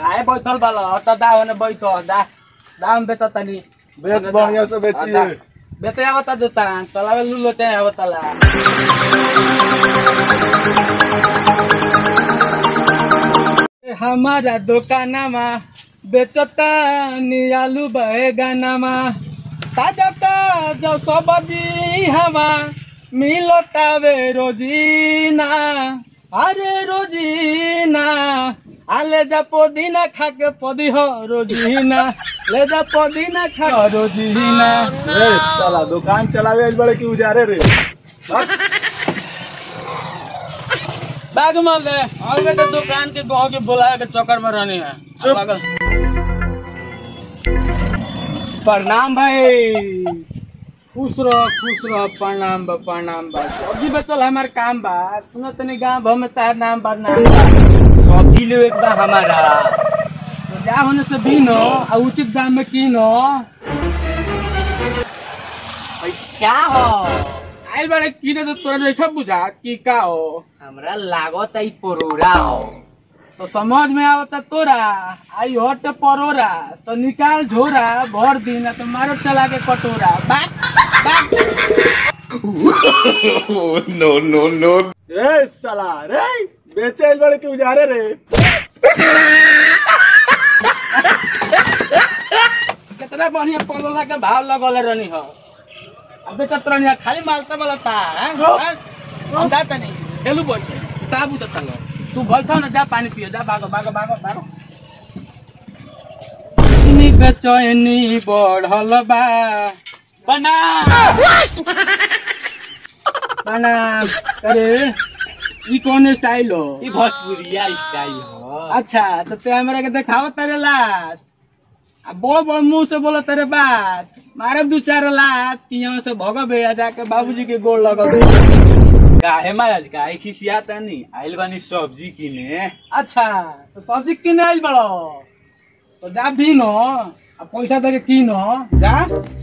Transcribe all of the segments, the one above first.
काहे बैठल बाला त दा ओने बैठ दा दाम बेच तनी बेच बढ़िया से बेचिए बेचे आवता देता तलावे लुलो ते आवतला हमारा दुकानमा बेचता नियालू बैगनमा ताजा ताजा सब्जी हवा मिलता वे रोजीना अरे रोजीना आ ले जा पुदीना खा के पदी हो रोजीना ले जा पुदीना खा रोजीना ए साला दुकान चलावे आइल बड़े की उजारे रे भाग। बैग मार दे आगे तो दुकान के गाँव के बुलाए के चक्कर में रहनी है चुप। पागल। प्रणाम भाई खुश रह खुश रह प्रणाम बा प्रणाम बा सब्जी बेचल हमार काम बा सुनो तनी गाँव भर में तार नाम बा नाम बा सब्जी ले एक बा हमारा तो जा होने से बीनो आ उचित दाम में कीनो भाई क्या हो आइल बारे कीने तो तोरा नहीं बुझा की का हो हमरा लागत आई परोरा हो तो समझ में आवता तोरा आई हट परोरा तो निकाल झोरा भर दिन तो मारो चला के कटोरा बात बात ए साला रे बेचे आइल बड़े की उजारे रे कितना बढ़िया पलोला के भाव लगल रहनी हो अब बेचत रहनी हो, खाली मालता बोलता हैं? हैं? हम जाता नहीं खेलू बोल के ताबू तो चलो तू बोलता ना जा पानी पियो जा भागो भागो भागो भागो इतनी बेचैनी बढ़ल बा बना बना अरे ई कौन स्टाइल हो ई भोजपुरिया स्टाइल हो अच्छा तो ते हमरा के देखाव तेरे लात आ बोल बोल मुंह से बोलो तेरे बात मारे दू चार लात कि यहाँ से भगबे आ जाके बाबूजी के गोड़ लगबे काहे महाराज काहे खिसिया तनी आइल बानी सब्जी किने अच्छा तो सब्जी किने आइल बड़ो तो जा भी नो आ पैसा दे के कीनो जा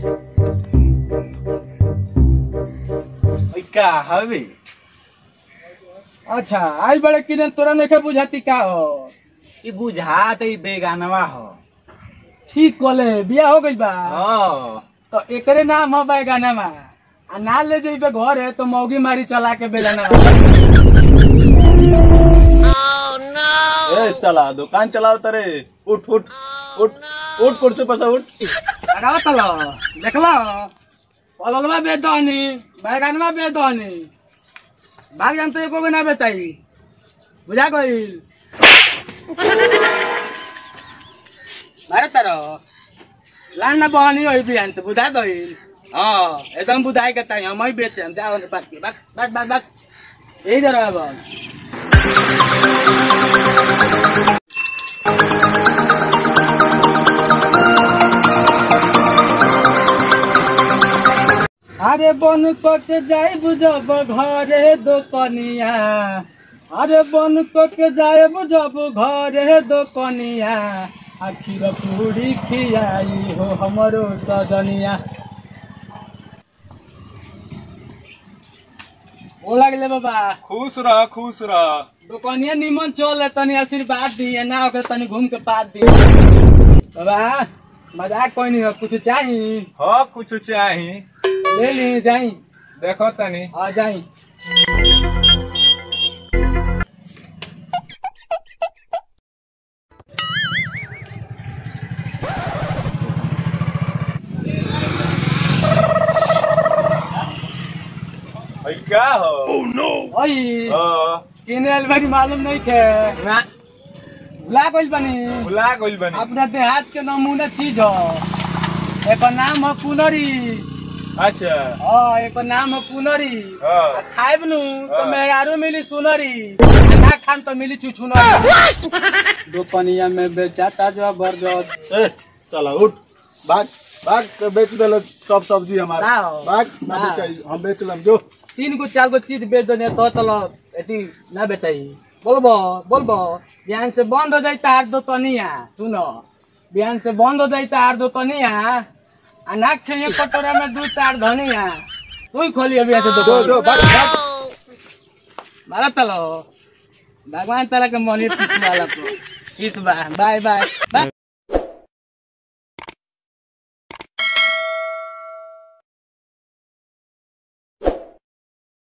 ओइ का हवे अच्छा आइल बड़े किने तोरा नहीं बुझाती का हो ई बुझात ई बेगानवा हो ठीक कोले बिया हो गइल बा हो तो एकरे नाम हो बैगाना में आ ना ले जइबे घरे तो मौगी मारी चला के बेगाना ए साला दुकान चलाओ तरे उठ उठ उठ उठ कुर्सी पर से उठ लगाओ तलो देखलो पललवा बेदनी बैगनवा बेदनी भाग जान तो एको भी ना बेताई बुझा गइल मारे तारो लान ना बहनी होई बिहान तो बुझा गइल हाँ एकदम बुझाई के ताई हम ही बेचे हम जाओ बात के बात बात बात बात यही जरा अब अरे बन के जाइब जब घरे दोकनिया अरे बन के जाइब जब घरे दोकनिया आखिर पूरी खियाई हो हमरो सजनिया ओ लगले बाबा खुश रह खुश रह दोकनिया निमन चल तनी आशीर्वाद दिए ना ओके तनी घूम के पात दिए बाबा मजाक कोई नहीं हो कुछ चाहिए हाँ कुछ चाही ले ली जाई देखो तनी आ जाई भाई क्या हो ओई हाँ, किने अलमारी मालूम नहीं थे ना भुला गइल बनी भुला गइल बनी अपना देहात के नमूना चीज हो एक नाम है पुनरी अच्छा हाँ एक नाम है पुनरी हाँ। आ खाइब नु तो हाँ। मेहरारू मिली सुनरी आ ना खान तो मिली चुचुनरी दोकनिया में बेचाता जबरदस्त ए साला उठ भाग भाग के बेच देलो सब सब्जी हमारा ना हो। भाग ना ना। बेचाई हम बेच लम जो तीन गो चार गो चीज बेच देने तो चलो एती ना बेचाई बोलबो बोलबो बिहान से बंद हो जाई तार दो तनिया सुनो बिहान से बंद हो जाई तार दो तनिया आ ना खेये कटोरा में दू तार धनिया तू ही खोली अभी ऐसे दो दो दो भाग भाग मारा तलो भगवान तारा के मनी पीछे वाला को ठीक बा बाय बाय बाय